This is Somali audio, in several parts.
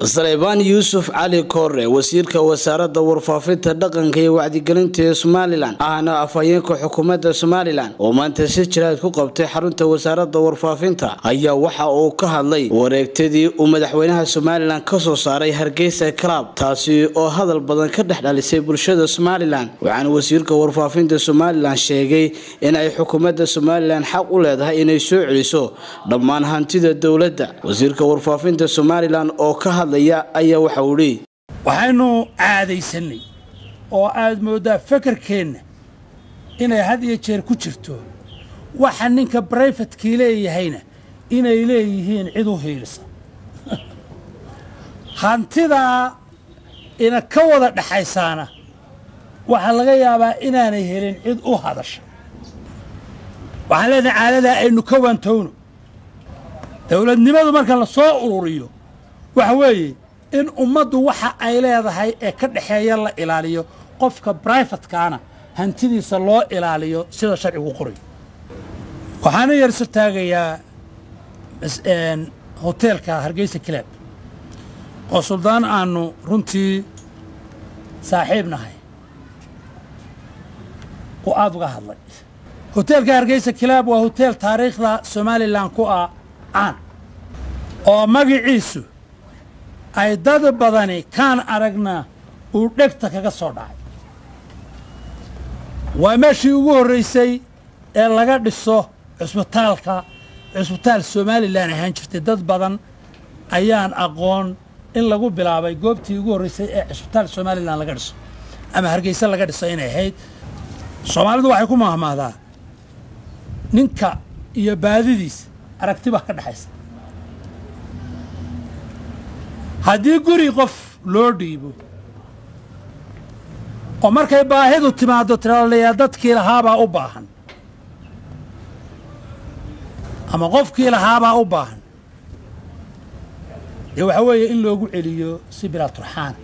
saleybaan yuusuf cali koore wasiirka wasaaradda warfaafinta dhaqanka iyo wacdigelinta ee somalilan ahna afhayeenka xukuumadda somalilan oo maanta si jiraad ku qabtay xarunta wasaaradda warfaafinta ayaa waxa uu ka hadlay wareegtadii uu madaxweynaha somalilan kasoo saaray hargeysa club taasi oo hadal badan ka dhex dhalisay bulshada somalilan waxaana wasiirka warfaafinta somalilan sheegay in ay xukuumadda somalilan xaq u leedahay inay soo celiso dhammaan hantida dowladda wasiirka warfaafinta somalilan oo ka hadlaya ayaa waxa uu dhi waxaynu caadaysanay oo aad mooddaa fakarkeenna inay had iyo jeer ku jirto waxa ninka brayfatkii leeyahayna inay leeyihiin cid u hiilisa hantidaa ina ka wada dhexaysaana waxaa laga yaabaa inaanay helin cid u hadasha waxaan leenahay caadadaa aynu ka waantowno dowladnimadu marka la soo ururiyo waxa weeye in ummaddu waxa ay leedahay ee ka dhexeeya la ilaaliyo qofka braifatkaana hantidiisa loo ilaaliyo sida sharcigu qorayo waxaana yarso taagayaa hoteelka hargeysa kilaab oo suldaan aannu runtii saaxiib nahay oo aada uga hadlay hoteelka hargeysa kilaab waa hoteel taariikhda somalilan ku ah caan oo magiciisu ay dad badani kaan aragna uu dhegta kaga soo dhacay waa meeshii ugu horraysay ee laga dhiso cusbitaalka cusbitaal somalilan ahaan jirtay dad badan ayaan aqoon in lagu bilaabay goobtii ugu horraysay ee cusbitaal somalilan laga dhiso ama hargeysa laga dhiso inay ahayd soomaalidu waxay ku mahmahdaa ninka iyo baadidiisa aragti baa ka dhexaysa haddii guri qof loo dhiibo oo markay baahidu timaaddo tiralayaa dadkii lahaabaa u baahan ama qofkii lahaabaa u baahan dee waxaa weeye in loogu celiyo si bilaa turxaan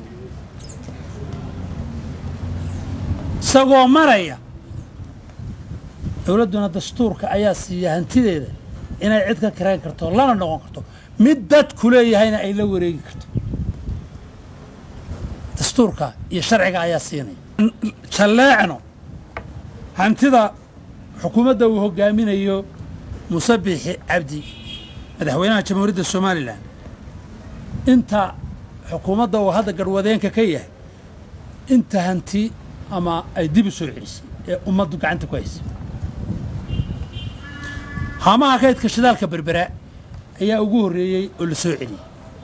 isagoo maraya dowladduna dastuurka ayaa siiya hantideeda inay cid ka karayn karto lana noqon karto mid dadku leeyahayna ay la wareegi karto dastuurka iyo sharciga ayaa siinaya jalleecno hantida xukuumadda uu hoggaaminayo musabixi cabdi madaxweynaha jamhuuriyadda somalilan inta xukuumadda uu hadda garhwadeenka ka yahay inta hanti ama ay dib u soo celisay ee ummaddu gacanta ku haysay haamaha kaydka shidaalka berbera ayaa ugu horreeyey oo la soo celiyey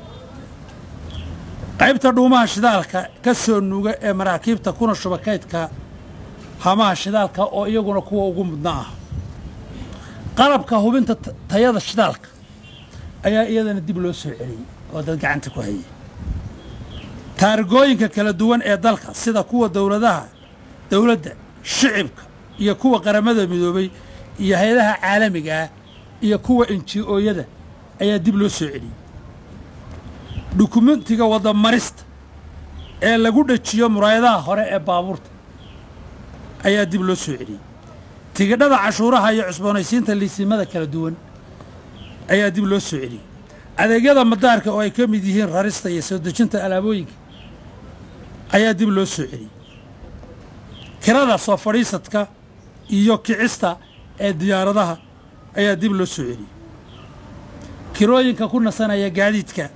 qaybta dhuumaha shidaalka ka soo nuuga ee maraakiibta kuna shuba kaydka hamaha shidaalka oo iyaguna kuwa ugu mudna ah qalabka hubinta tayada shidaalka ayaa iyadana dib loo soo celiyey oo dad gacanta ku hayay taarigooyinka kala duwan ee dalka sida kuwa dowladaha dowladda shicibka iyo kuwa qaramada midoobay iyo hay-adaha caalamiga ah iyo kuwa enji-ooyada ayaa dib loo soo celiyey dukumentiga waddamarista ee lagu dhejiyo muraayadaha hore ee baabuurta ayaa dib loo soo celiyey tigidhada cashuuraha iyo cusboonaysiinta liisimada kala duwan ayaa dib loo soo celiyey adeegyada madaarka oo ay ka mid yihiin rarista iyo soo dejinta alaabooyinka ayaa dib loo soo celiyey kirada soo fadhiisadka iyo kicista ee diyaaradaha ayaa dib loo soo celiyey kirooyinka ku nasanaya gaadiidka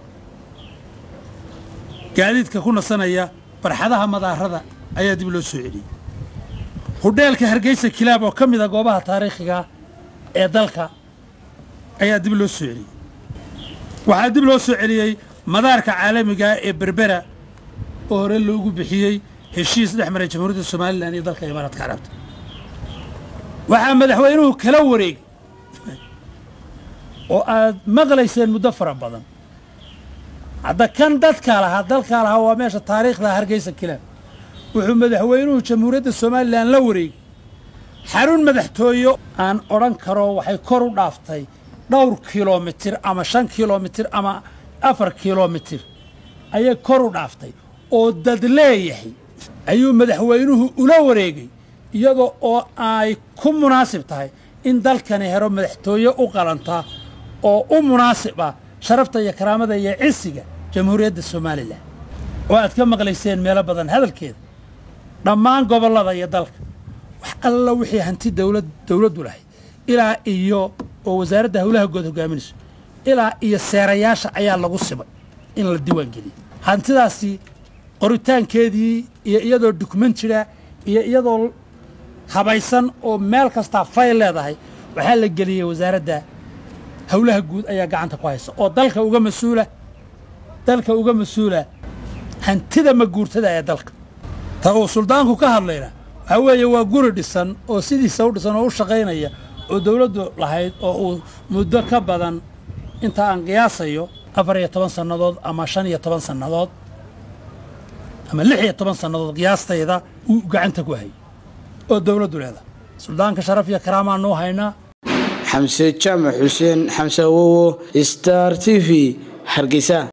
gaadiidka ku nasanaya barxadaha madaarada ayaa dib loo soo celiyey hudheelka hargeysa kilaab oo ka mid a goobaha taariikhiga ee dalka ayaa dib loo soo celiyey waxaa dib loo soo celiyey madaarka caalamigaa ee berbera oo hore loogu bixiyey heshiis dhex maray jamhuuriyadda somalilan iyo dalka imaaraadka carabta waxaa madaxweynuhu kala wareegay oo aad maqlayseen muddo fara badan hadda kan dadkaa lahaa dalkaa lahaa waa meesha taariikhda hargeysa kilaab wuxuu madaxweynuhu jamhuuriyadda somalilan la wareegay xarun madaxtooye aan odhan karo waxay kor u dhaaftay dhowr kilomitir ama shan kilomitir ama afar kilomitir ayay kor u dhaaftay oo dad leeyahay ayuu madaxweynuhu ula wareegay iyadoo oo ay ku munaasib tahay in dalkani helo madaxtooye u qalanta oo u munaasib ah sharafta iyo karaamada iyo cisiga jamhuuriyadda somalilan oo aad ka maqlayseen meelo badan hadalkeeda dhammaan gobollada iyo dalka wax alla wixii hanti dowlad dowladdu lahayd ilaa iyo oo wasaaradda howlaha guud hogaaminayso ilaa iyo seerayaasha ayaa lagu simay in la diiwaan geliyo hantidaasi qoritaankeedii iyo iyadoo dukumentira iyo iyadoo habaysan oo meel kastaa fayl leedahay waxaa la geliyey wasaaradda howlaha guud ayaa gacanta ku haysa oo dalka uga mas-uula dalka uga mas-uula hantida maguurtada ee dalka ta uu suldaanku ka hadlayna waxaa weeye waa guri dhisan oo sidiisa u dhisan oo u shaqaynaya oo dowladdu lahayd oo uu muddo ka badan inta aan qiyaasayo afar iyo toban sannadood ama shan iyo toban sannadood ama lix iyo toban sannadood qiyaastayda uu gacanta ku hayay oo dowladdu leedahay suldaanka sharaf iyo karaamaan nuu haynaa xamse jaamac xuseen xamse awowo star t v hargeysa